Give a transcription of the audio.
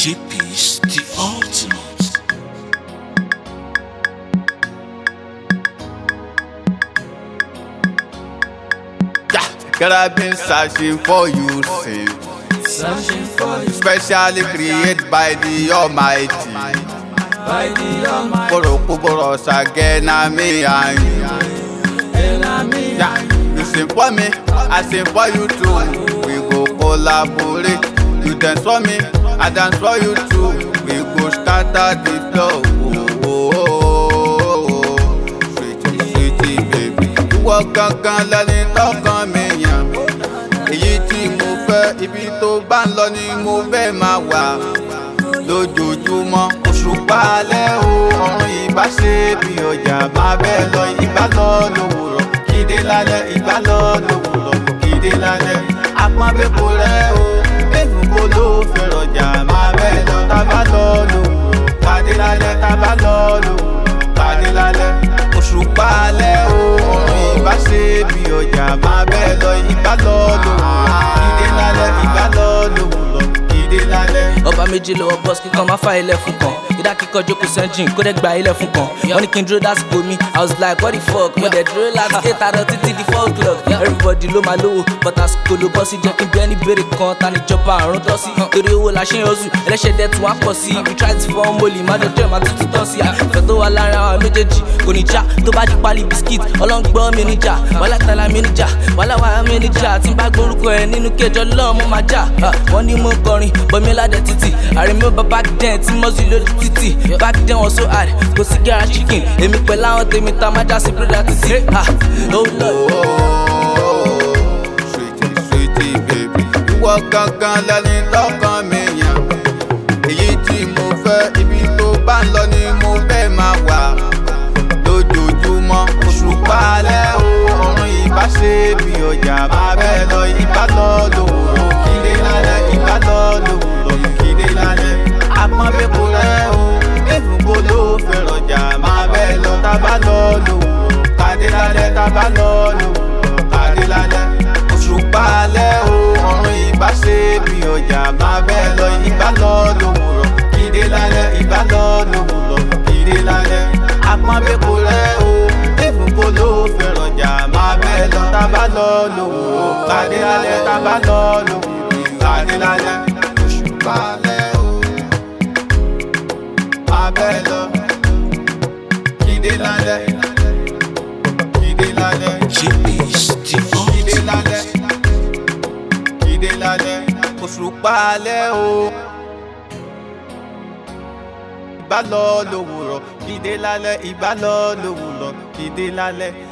JP's the ultimate. Yeah, girl, I've been searching for you since. Searching for you Specially created by the Almighty. by the Almighty Koro again, I'm me and you. enemy. Yeah, you sing for me, I sing for you too. We go collaborate. You dance for me, I dance for you too. We go scatter the flow. Oh, oh, oh, oh. Sweetie, sweetie, baby. Ìwọ gangan lẹni tọkàn mi yàn. Èyí tí mo fẹ́, ibi tó bá ń lọ ni mo fẹ́ máa wà. Lójoojúmọ́, òṣùpá alẹ́ o, ọ̀run ìbá ṣe bí ọjà máa bẹ́ẹ̀ lọ. Ìbá lọ lówùrọ̀, kíde lálẹ́, ìbá lọ lówùrọ̀, kíde lálẹ́. Apọ́nbẹ́kọ rẹ̀ o, èfúnbó ló fẹ́ rọjà máa bẹ́ẹ̀ lọ. Tábà lọ lówùrọ̀, pàdé lálẹ́, tábà lọ lówùrọ̀, pàdé lálẹ́. Òṣùpá alẹ́ o, ọ̀run ìbá ṣe bí ọjà máa bẹ́ẹ̀ lọ. Ìbá lọ lówùrọ̀, kíde lálẹ́, ìbá lọ lówùrọ̀, kíde lálẹ́. ọba méjì lọ́wọ́ bọ́s kíkan máa fa ilẹ̀ fún kan ìdá kíkọ jókòó sẹ́ńjìn kó dẹ́ gba ilẹ̀ fún kan wọ́n ní kí n dúró dásìkò mi i was like what the fuck mo dẹ̀ dúró láti eight àárọ̀ títí di four o'clock everybody ló máa lówó but àsìkò ló bọ́ sí jẹ́ kí n bí ẹni béèrè kan ta níjọba àrùn tọ́ sí torí owó la ṣe ń yọzù ẹlẹ́ṣẹ̀ dẹ̀ tún wá pọ̀ sí we try to form mọ́lì má dọ̀jọ́ má tuntun tán sí ìfẹ́ tó wà láàrin àwọn méjèèjì kò ní já tó bá di pálí biskit ọlọ́ngbọ́n mi níjà wàhálà tala mi níjà wàhálà wàhálà mi níjà tí n bá gbórúkọ ẹ nínú kẹjọ lọ́ọ̀ mo máa jà wọ́n ní mo kọrin bọ́mi ládẹ títì àrèmí back then tí mọ́sí lórí títì back then wọ́n so hard kò sí gẹ́ra chicken èmi pẹ̀lú àwọn tèmi tá a máa já sí bírèdà títì oh lord. sweetie sweetie baby. ìwọ gangan lẹni tọkàn mi yàn. èyí tí mo fẹ́ ibi tó bá ń lọ ni mo fẹ́ máa wà. lójoojúmọ́ òṣùpá alẹ́ o ọ̀run ìbá ṣe bí ọjà máa bẹ́ẹ̀ lọ ìbá lọ lówùrọ̀ kílé lálẹ́ ìbá lọ lówùrọ̀ kílé lálẹ́. apọ́nbẹ́kọ rẹ̀ o èfúnbó ló fẹ́ rọjà máa bẹ́ẹ̀ lọ tábà lọ lówùrọ̀ kàdé lálẹ́ tábà lọ lówùrọ̀ kàdé lálẹ́ òṣùpá alẹ́ o ọ̀run ìbá ṣe bí ọjà máa bẹ́ẹ̀ lọ ìbá lọ lówùrọ̀ kíde lálẹ́ ìbá lọ lówùrọ̀ kíde lálẹ́ apọ́nbẹ́kọ rẹ̀ o èfúnbó ló fẹ́ rọjà máa bẹ́ẹ̀ lọ tábà lọ lówùrọ̀ kàdé lálẹ́ tábà lọ lówùrọ̀ kàdé lálẹ́ òṣùpá alẹ́ o máa bẹ́ẹ̀ lọ kíde lálẹ́ kíde lálẹ́. JP's the Kídé ultimate. lálẹ́, kídé lálẹ́, òṣùpá alẹ́ o. Ìbá lọ lówùrọ̀, kídé lálẹ́, ìbá lọ lówùrọ̀, kídé lálẹ́.